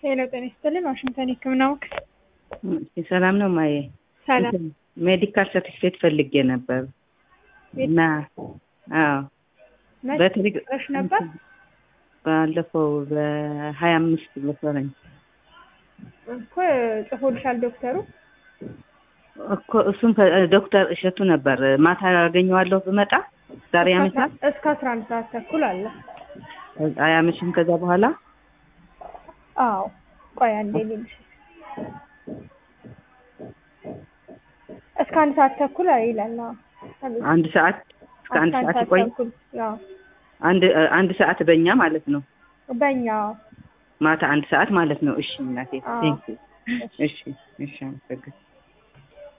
ሄሎ ጤና ይስጥልን ዋሽንግተን የህክምና ወቅት ሰላም ነው ማየ? ሰላም ሜዲካል ሰርቲፊኬት ፈልጌ ነበር እና አዎ መች ነበር ባለፈው በሀያ አምስት መሰለኝ እኮ ጽፎልሻል ዶክተሩ እኮ እሱም ዶክተር እሸቱ ነበር። ማታ ያገኘዋለሁ ብመጣ ዛሬ ያመሻል። እስከ አስራ አንድ ሰዓት ተኩል አለ። አያመሽም ከዛ በኋላ አዎ ቆይ አንዴ ልልሽ እስከ አንድ ሰዓት ተኩል ይላል። አዎ አንድ ሰዓት እስከ አንድ ሰዓት ይቆይ። ተኩል አዎ አንድ አንድ ሰዓት በእኛ ማለት ነው። በእኛ ማታ አንድ ሰዓት ማለት ነው። እሺ እናቴ አዎ። ቴንክ ዩ። እሺ እሺ አመሰግናለሁ።